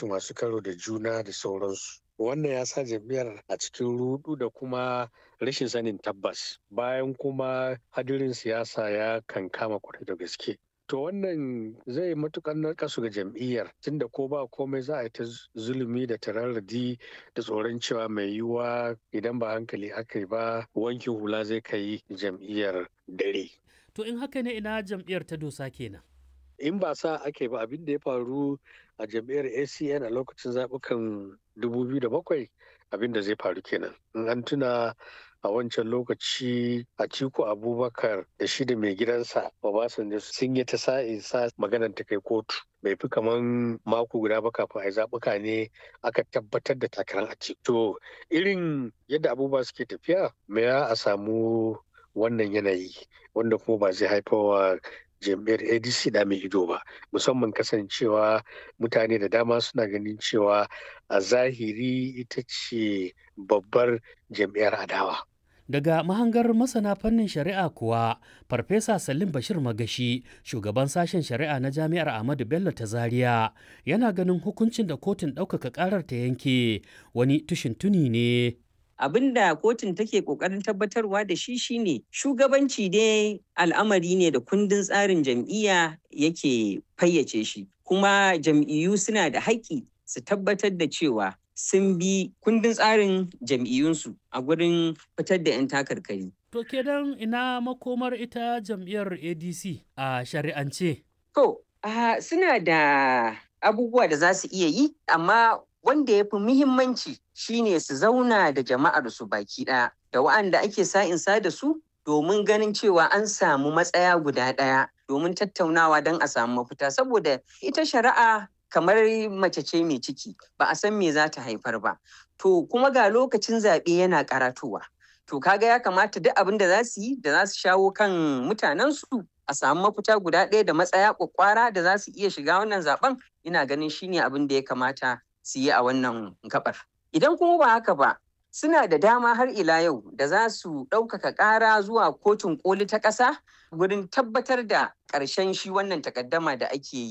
kotu masu karo da juna da sauransu wannan ya sa jam'iyyar a cikin rudu da kuma rashin sanin tabbas bayan kuma hadirin siyasa ya kankama kwarai da gaske to wannan zai matukar narkasu ga jam'iyyar tunda ko ba komai za a yi ta zulumi da tararradi da tsoron cewa mai yiwuwa idan ba hankali aka yi ba wankin hula zai kai jam'iyyar dare To in haka ne ina jam'iyyar ta dosa kenan. in ba sa ake ba abin da ya faru a jam'iyyar acn a lokacin zaɓukan 2007 abin da zai faru kenan in an tuna a wancan lokaci a ciko abubakar da shi da mai gidansa obasanjo sun yi ta sa'in sa maganar ta kai kotu bai fi kaman mako guda ba kafin a zaɓuka ne aka tabbatar da takarar a to irin yadda abubuwa suke tafiya me a samu wannan yanayi wanda kuma ba zai haifawa jam'iyyar adc da mai ido ba musamman kasancewa mutane da dama suna ganin cewa a zahiri ita ce babbar jam'iyyar adawa Daga mahangar masana fannin shari'a kuwa, Farfesa Salim Bashir Magashi, shugaban sashen shari'a na Jami'ar Ahmadu Bello ta Zaria, yana ganin hukuncin da kotun ɗaukaka ƙarar ta yanke wani tushin tuni ne abin da kotun take kokarin tabbatarwa da shi shine shugabanci dai al'amari ne da kundin tsarin jam'iyya yake fayyace shi kuma jam'iyyu suna da haƙƙi su tabbatar da cewa sun bi kundin tsarin jam'iyyunsu a gurin fitar da 'yan takarkari. To kenan ina makomar ita jam'iyyar ADC a shari'ance? To, suna da abubuwa da za su iya yi, amma wanda ya fi muhimmanci shine su zauna da jama'ar su baki ɗaya da wa'anda ake sa'insa da su domin ganin cewa an samu matsaya guda ɗaya domin tattaunawa don a samu mafita saboda ita shari'a kamar mace ce mai ciki ba a san me za ta haifar ba to kuma ga lokacin zaɓe yana karatowa to kaga ya kamata duk abin da za su yi da za su shawo kan mutanensu a samu mafita guda ɗaya da matsaya kwakwara da za su iya shiga wannan zaben ina ganin shine abin da ya kamata su yi a wannan gabar. Idan kuma ba haka ba, suna da dama har ila yau da za su ɗaukaka ƙara zuwa kotun ƙoli ta ƙasa wurin tabbatar da ƙarshen shi wannan takaddama da ake yi.